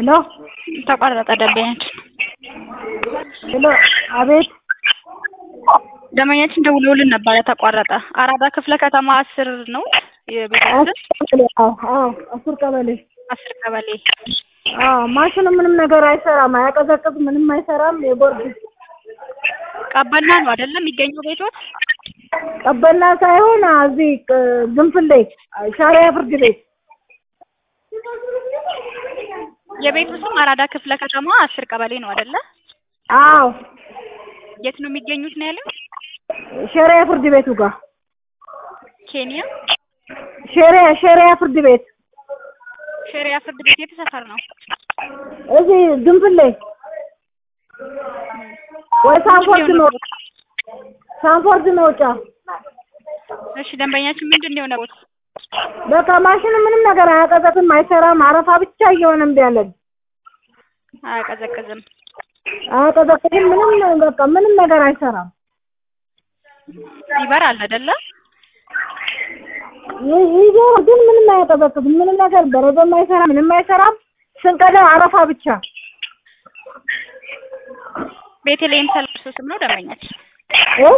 ሄሎ ተቋረጠ ደንበኛችን ሄሎ አቤት ደንበኛችን ደውለውልን ነበረ ተቋረጠ አራዳ ክፍለ ከተማ አስር ነው የቤታችን አዎ አዎ አስር ቀበሌ አስር ቀበሌ አዎ ማሽኑ ምንም ነገር አይሰራም አያቀዘቅዝ ምንም አይሰራም የቦርድ ቀበና ነው አይደለም የሚገኘው ቤቶት ቀበና ሳይሆን እዚህ ግንፍሌ ሻሪያ ፍርድ ቤት የቤቱ ስም አራዳ ክፍለ ከተማ አስር ቀበሌ ነው አይደለ አዎ የት ነው የሚገኙት ነው ያለው ሸሪያ ፍርድ ቤቱ ጋር ኬንያ ሸሪያ ሸሪያ ፍርድ ቤት ሸሪያ ፍርድ ቤት የት ሰፈር ነው እዚህ ግንፍሌ ወይ ሳንፎርድ መውጫ ሳንፎርድ መውጫ እሺ ደንበኛችን ምንድን ነው የሆነው በቃ ማሽኑ ምንም ነገር አያቀዘቅዝም አይሰራም አረፋ ብቻ እየሆነ እምቢ አለን አያቀዘቅዝም አያቀዘቅዝም ምንም በቃ ምንም ነገር አይሰራም ይበራል አይደለ ይዞር ግን ምንም አያቀዘቅዝም ምንም ነገር በረዶም አይሰራ ምንም አይሰራም ስንቀዳ አረፋ ብቻ ቤተልሔም ሰልሶ ስም ነው ደንበኛችን እ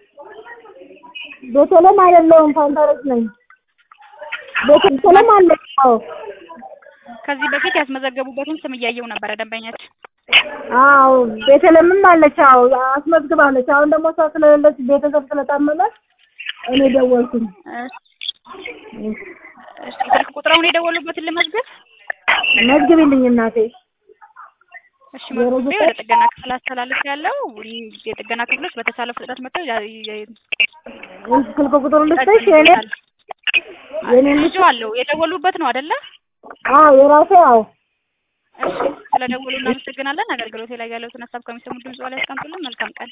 ቤተልሔም አይደለሁም ፋንታረስ ነኝ ቤተልሔም አለ አዎ ከዚህ በፊት ያስመዘገቡበትን ስም እያየው ነበረ ደንበኛችን አዎ ቤተልሔምም አለች አዎ አስመዝግባለች አሁን ደግሞ እሷ ስለሌለች ቤተሰብ ስለታመመ እኔ ደወልኩኝ እሺ ስልክ ቁጥራውን የደወሉበትን ልመዝግብ መዝግቢልኝ እናቴ እሺ መዝግቤ ወደ ጥገና ክፍል አስተላልፍ ያለው የጥገና ክፍሎች በተቻለ ፍጥነት መጥተው ስልክ ቁጥሩ ልስጥሽ የኔ የኔ ልጅ አለው የደወሉበት ነው አይደለ አዎ የራሴ አዎ እሺ ስለደወሉ እናመሰግናለን አገልግሎቴ ላይ ያለውን ሀሳብ ከሚሰሙ ድምጽ ላይ ያስቀምጡልን መልካም ቀን